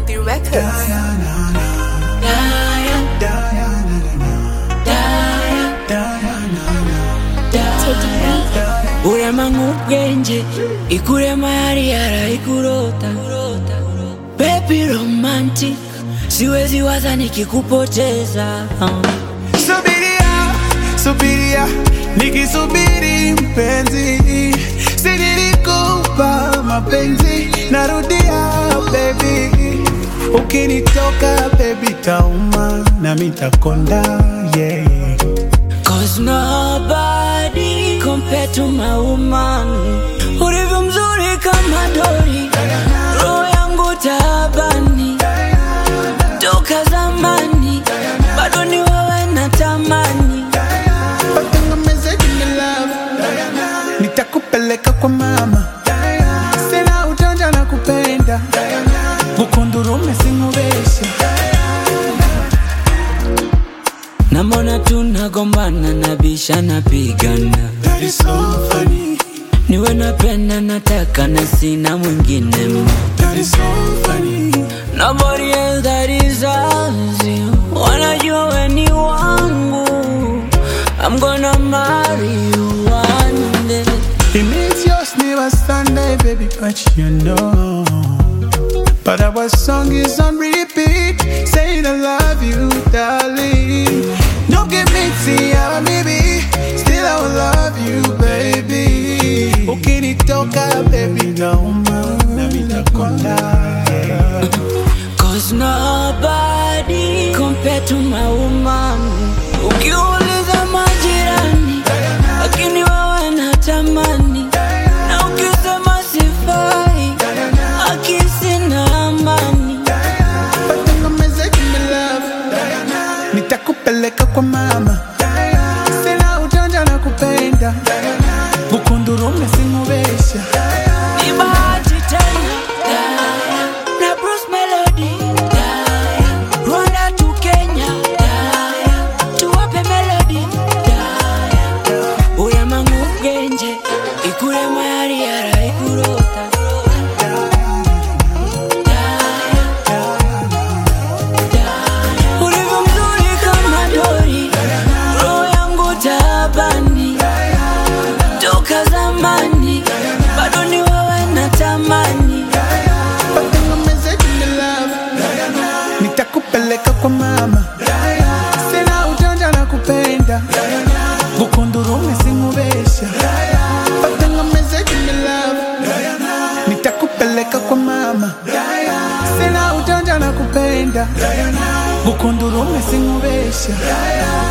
Country Records. urema nk'ubwenge ikurema yari yarayikurota baby romantic siwezi waza nikikupoteza Subiria, subiria, nikisubiri mpenzi, si nilikupa mapenzi, narudia baby, ukinitoka baby tauma na mitakonda yeah. Cause nobody compared to my woman Ulivyo mzuri kama dori Roho yangu taabani Toka zamani Bado ni wewe natamani Watengemeze jini love, nitakupeleka kwa mama, sina ujanja na kupenda, bukundurume singubeshe Namona tunagombana nabisha napigana That is so funny, Niwe napenda nataka na sina mwingine ma that is so funny. Nobody else that deserves you Wanajua we ni wangu I'm gonna marry you one day It means yours never Sunday, baby, but you know. But our song is on repeat, saying I love you, darling. No give me tea, baby, still I will love you, baby. Ukinitoka, baby, nauma, na mitakonda. Cause nobody compared to my woman Ukiuliza majirani Lakini wewe natamani Na ukisema sifai Akisi na amani Watengemeze jini love, nitakupeleka kwa mama, sina ujanja na kupenda, bukundurume singubesha. Ni bahati tena Na Bruce Melody Rwanda to Kenya Tuwape melody Uyama ng'ubwenge Ikurema yari yarayikurota Ulivyo mzuri kama dori Roho yangu taabani Toka zamani Bado ni wewe natamani Watengemeze jini love, nitakupeleka kwa mama, sina ujanja na kupenda, bukundurume singubesha. Watengemeze jini love, nitakupeleka kwa mama, sina ujanja na kupenda, bukundurume singubesha.